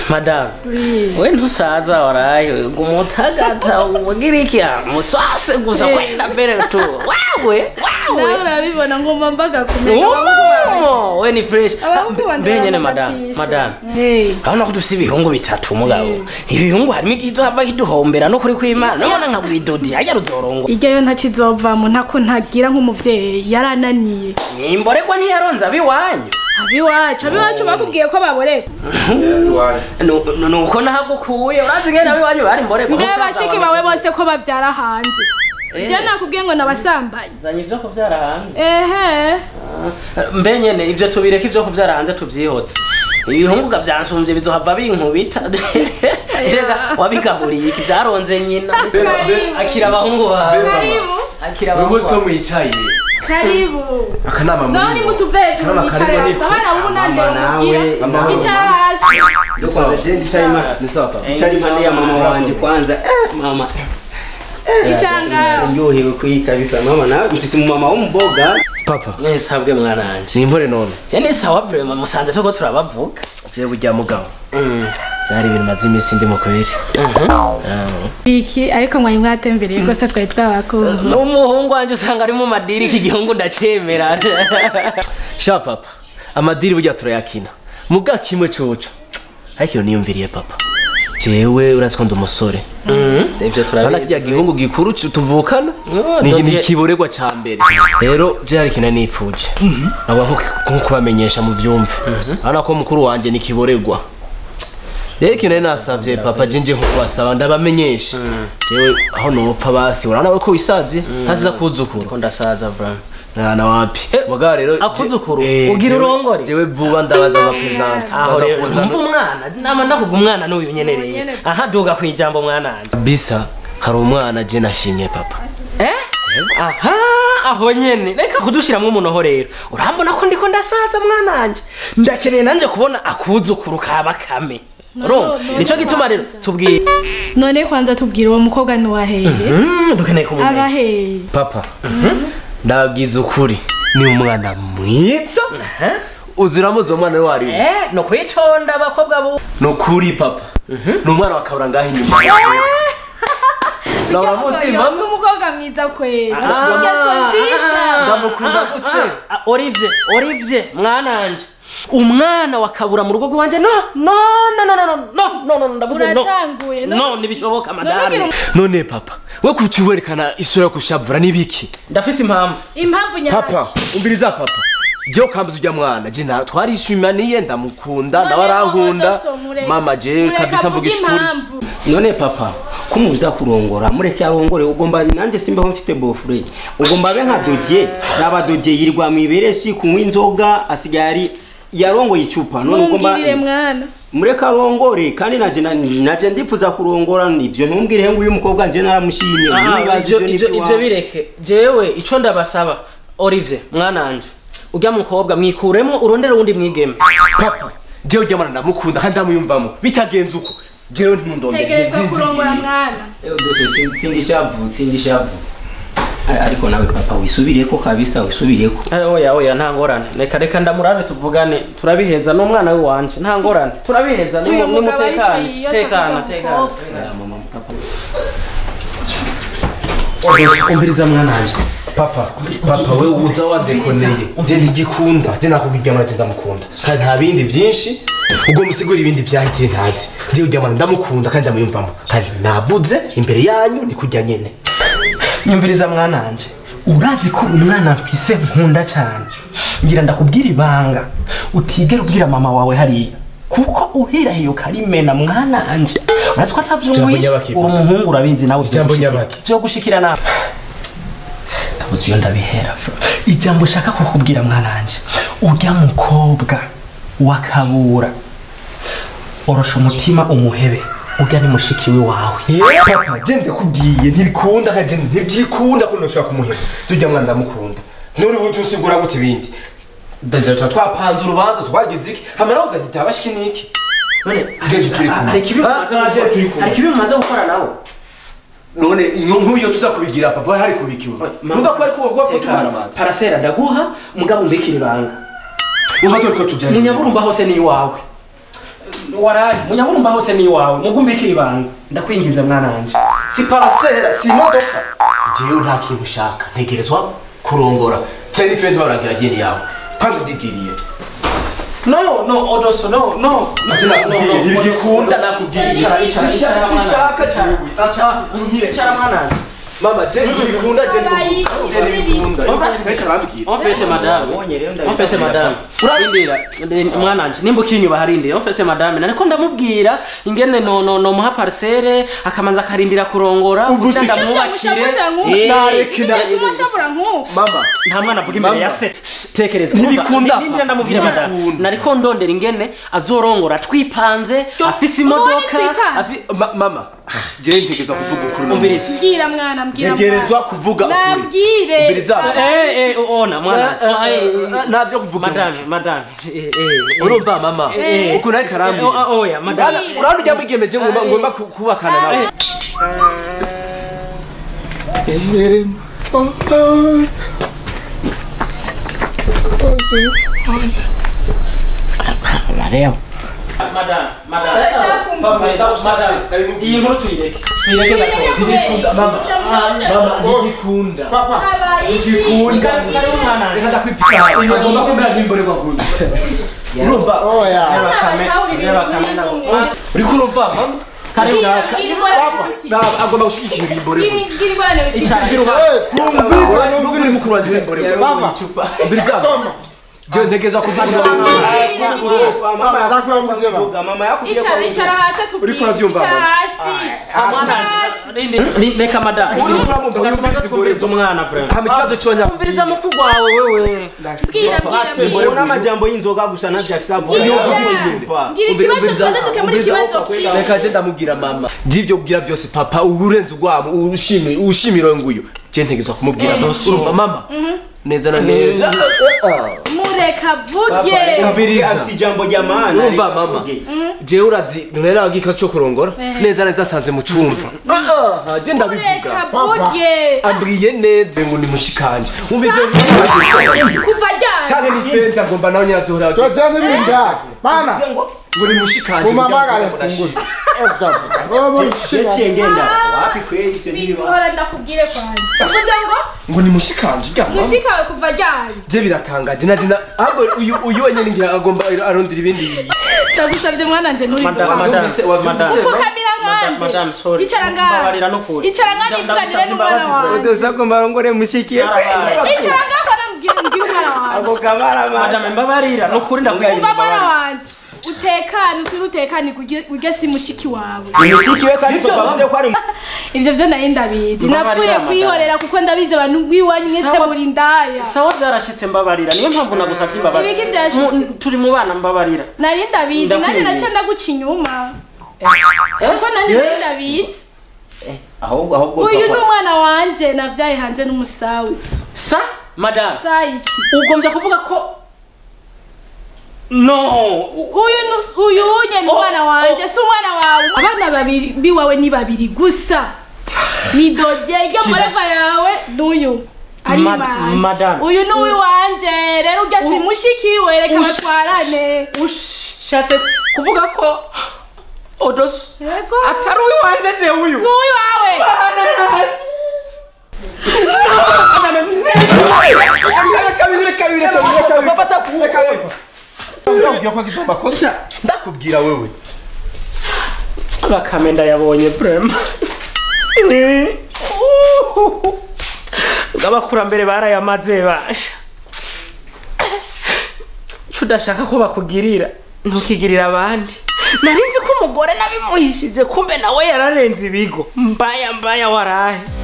madamu Oui. we ntusaza warayo umutagata ugira iki muswase gusa Eh. kwenda mbere tu wewe nawe wewe urabibona ngomba mbaga kumenya Umo, we ni fresh abahungu banje mbe nyene baramubatisha. madamu madamu Eh. urabona ko dufise ibihungu bitatu mugabo ibihungu harimo igizohava kiduhombera no kuri kw'imana nubona nka bwidodi harya ruzorongo iryo yo ntakizovamo ntako ntagira nk'umuvyeyi yarananiye nimboregwa ntiyaronze abiwanyu abiwacu abiwacu bakubwiye ko baboreka Nu- nu- nuko nahagukuye urazi ngene abiwanyu bari mboregwa mbe musaza bashiki wawe. bawe bose ko bavyara hanze Eh. je nakubwiye ngo nabasambanyi zanye ivyo kuvyara hanze ehe mbe nyene ivyo tubireka ivyo kuvyara hanze tuvyihoze ibihunguka vyansumvye bizohava binkubita rega wabigaburiye iki vyaronze nyina Karibu. akira abahungu bawe karibu akira uyu munsi ko abahungu mwicaye karibu akanama naho muri nimutuveje Akanama mwicare karimo hasi n'ifu. abana b'umunande Mama bamugira nawe, amahoro. icara hasi Kwanza je ndicaye ma- ni sawa papa ndicaye impande ya mama wanje kwanza eh, mama icara ngaho ndyohewe kuyi kabisa mama nawe mfise umumama w'umuboga papa mwesabwe mwana wanje ni impore none je ni sawa vrema musanze turiko turabavuga jewe burya mugabo byari ibintu maze iminsi ndi mu kweri iki ariko mwari mwatembereye rwose twari twabakunda n'umuhungu wanje usanga ari mu madiri iki gihungu ndacemera sha papa amadiri burya turayakina muga kimwe coco ariko iyo niyumviriye papa jewe urazi ko ndi umusore ivyo urabona kirya gihungu gikuru cu- tuvukana Oh, ni Dodier. ni ikiborerwa ca mbere rero je hari ikintu nifuje nabwo nko kubamenyesha mu vyumve urabona ko mukuru wanje ni ikiborerwa rero ikintu nari nasavye papa je nje nko kubasaba ndabamenyesha jewe aho nopfa basi urabona ko wisaziye ntasiza kuzukuru ko ndasaza vrema mwana wapi muga rero akuzukuru, eh, ugira jewe- urongore? jewe vuba ndabaza amapresente aho rero umva umwana nama ndakuga umwana n'uyu nyenereye nyene. aha duga kwijambo mwana wanje bisa hari umwana je nashimye papa eh aha aho nyene reka kudushiramwo umunoho rero urambona ko ndiko ndasaza mwana wanje ndakeneye nanje kubona akuzukuru ka bakame urumva no, nico no, gituma rero kwanza. tubwire none kwanza tubwira uwo mukobwa ntiwaheye Mm, dukeneye kumumenya abaheye papa ndababwiza ukuri ni umwana mwiza uzi uramuzi uwo mwana we wari we eh no kwitonda abakobwa bu ni ukuri papa ni umwana wa kabura ngaho inyuma nawe uramuzi mama n'umukobwa mwiza kwera Ah. afite ingeso nziza ndamukunda gute Ah, Olivier Olivier mwana wanje umwana wakabura mu rugo rwanje no no no no no no no no ndavuze no uratanguye no- no ntibishoboka none ugira madame um- none papa we kuki werekana isura yo kushavura n'ibiki ndafise impamvu impamvu papa nyabaki umbiriza papa je ukambuza ujya mwana je na twarishimaniye ndamukunda None nawe arankunda Modoso, mureke- mama je mureke kabisa mvuga avuge ishuri impamvu. none papa ko mubuza kurongora mureke arongore ugomba nanjye simbaho mfite bofure ugomba abe nka dodier raba dodier yirirwa mu iberesi kunywa inzoga asigaye ari yarongoye icupa none ugomba mumbwirire mwana mureke arongore kandi naje na- naje ndipfuza kurongora ivyo ntumbwire ngo uyu mukobwa nje naramushimye Ah, nibaza ivyo ivyo ivyo nivyo ivyo bireke jewe ico ndabasaba Olivier mwana wanje urya mukobwa mwikuremo urondere uwundi mwigeme papa jewe ujya mwana ndamukunda kandi ndamuyumvamo bitagenze uko jewe ntimundondere tegerezwa kurongora mwana sindishavu sindishavu ariko nawe papa wisubireko kabisa wisubireko Eh, oya oya nta ngorane reka reka ndamurabe tuvugane turabiheza n'umwana we wanje nta ngorane turabiheza ni uyu mu- ni mugabo mutekane aricaye iyo tekana atafite tekana umukobwa. umviriza mwana wanje papa papa we uza wandekoneye je ntigikunda je nakubwira mwana je ndamukunda kandi nta bindi vyinshi ubwo musigura ibindi vyahikiye ntazi je ujya mwana ndamukunda kandi ndamuyumvamo kandi navuze imbere yanyu ni kurya nyene nyumviriza mwana wanje urazi ko umwana mfise nkunda cyane ngira ndakubwira ibanga utigera ubwira mama wawe hariya kuko uhirahiye ukarimena mwana wanje urazi ko Jambo atavyumwishe nyabaki, uri umuhungu urabizi nawe Jambo vyogushikira- nyabaki. vyogushikira nawe ndabuze iyo ndabihera fro ijambo ushaka kukubwira mwana wanje urya mukobwa wakabura orosha umutima umuhebe urya ni mushiki we wawe papa je ndakubwiye ntibikunda kandi je ntibyikunda ko ntushobora kumuheba tujya mwana ndamukunda none ubu tusigura gute ibindi ndaza tuba twapanze urubanza twagize iki hamara uzanye itabashiki niki Jeje turi kumwe. hari ikibi mumaze Ah, jeje turi gukora- kumwe. hari ikibi mumaze gukora nawe none nk'uyo tuza kubigira papa hari kubikiwe numva ko ari kuba ko tumara amazi parasera ndaguha mugabo umbikira ibanga umva turi ko tujyanye munyaburumba hose ni iwawe waraye munyabumba hose ni iwawe mugumbikira ibanga ndakwingiza mwana wanje si parasera si imodoka jewe nta kintu ushaka ntegerezwa kurongora cyane ife ntoragira geni yawe kandi udigiriye no no odoso no no Ati nakubwiye, ntibigikunda, nakubwiye. icara icara icara Sishaka jewe. icara icara mwana wanje mama je ntibikunda je Bayi, je ntibikunda bayi. Umva, reka arambwira. en fait madame Ubonye rero en ndabifata fait madame urindira mwana wanje nimba ukinyuba harindira en fait madame nariko ndamubwira ingene no no no muha parcelle akamanza akarindira kurongora kugira ndamwubakire Eh, nareke na- tumushabura nk'uko mama nta mwana avuga imbere ya se tekereza Ntibikunda. nindira ndamubwira madame Ntibikunda. nariko ndondera ingene azorongora twipanze afise imodoka twipanze? afi- Ma- mama je ntegerezwa kuvuga ukuri no umviriza mbwira mwana mbwira ntegerezwa kuvuga ukuri nabwire Umviriza. eh eh ona mwana Eh, eh, eh, navyo kuvuga madame madame eh eh urumva mama Eh. ukuntu ariko arambwira Eh, oya madame urabona ujya mwigemeje ngomba ngomba ku- kubakana nawe madame madame Urashaka kumva? madame iyi nkuru tuyireke tuyireke gatoya mama mama ntigikunda ntigikunda karibu mwana reka ndakwipika agomba kumera nk'imborerwa guyu urumva uriko urumva mama karibu Na- agomba gushigikira ibimborerwa Kumvika n'ubwo mukuru wanje w'imborerwa Baba. mbiriza je ntegeza kuvuga mama Nakura muvyo ba. yakuvuga mama yakubwiye ko icara hasi atubwire Uriko uravyumva, icara mama? hasi Rindi, ri- reka madame Uri kuramumva, uri Reka tubanze umviriza twumvirize umwana vrema hama ikibazo cy'abanya umviriza mukuru wawe wewe bwira bwira bwira ubona amajambo y'inzoga gusa navyo afise avuga Bwira. icupa bwira ikibazo tubanze dukemura ikibazo kiwe reka je ndamubwira mama by'ibyo kubwira byose papa uba urenze urwamo ushimira ushimira nguyu je ntegezwa kumubwira urumva mama neza na neza mureka vuge Umviriza. afise ijambo rya mana urumva reka mama avuge. jewe urazi nari nabwiye cyo kurongora neza neza asanze mu cyumba Ah, je mureka ndabivuga vuge ambwiye neza ngo ni mushikanje umvize kuva ryari cyane ni fenda ngomba nawe nyirazohora Tojane bindake. Mana. ngo ni mushikanje Umamagare mfungure. Ezavuga. Ngoba Je mushika. ciye ngenda wapi kweli ivyo ntibiba bihora ndakubwire kwanjye uvuze ngo ngo ni mushikanje ujya mama mushikawe kuva ryari je biratangaje na jina ahubwo uyu uyu wenyine ngira agomba arondera ibindi ndagusabye mwana nje nturi madame duha. madame Wavyumvise, wavyumvise. madame Fukamira Madame, nkande madame, sorry. icara ngaha Mbabarira n'ukuri. icara ngaha nivuganire n'umwana wanjye udosa ko mbarongore mushikiye icara ngaha mbona mbwira mbwira umwana wanjye ako kamara madame mbabarira nukuri ndakwiye umva mwana mbabarira wanjye utekane usire utekane kurye- urye si mushiki wawe mushikiwe kandi tukavuze ko ari ivyo vyo nari ndabizi Mbabarira, napfuye madame. kwihorera kuko ndabizi abantu b'iwanyu mwese Sawa. muri ndaya sawa byarashitse mbabarira niyo mpamvu nagusabye imbabazi Ibiki vyashitse? Mu- turi mu bana mbabarira nari ndabizi nanjye Ndakwinginze. nace ndaguca inyuma kuko nanjye nari ndabizi ahubwo ahubwo uyu ni papa umwana wanje navyaye hanze n'umusawizi sa madame sayiki ugombye kuvuga ko no uyu nu- uyu unye ni umwana wanje si umwana wawe abana babiri biwawe ni babiri gusa ni dodye iryo mureva yawe n'uyu ari Mad- imana madame. uyu ni uwiwanje rero urya si mushikiwe reka Ush- batwarane ushatse kuvuga ko odos yego atari uwiwanje je uyu si uwiwawe ndakubwira wewe bakame ndayabonye prema bw'abakurambere barayamaze basha co udashaka ko bakugirira ntukigirira abandi narinzi ko umugore nabimuhishije kumbe nawe yararenze ibigo mbaya mbaya warahe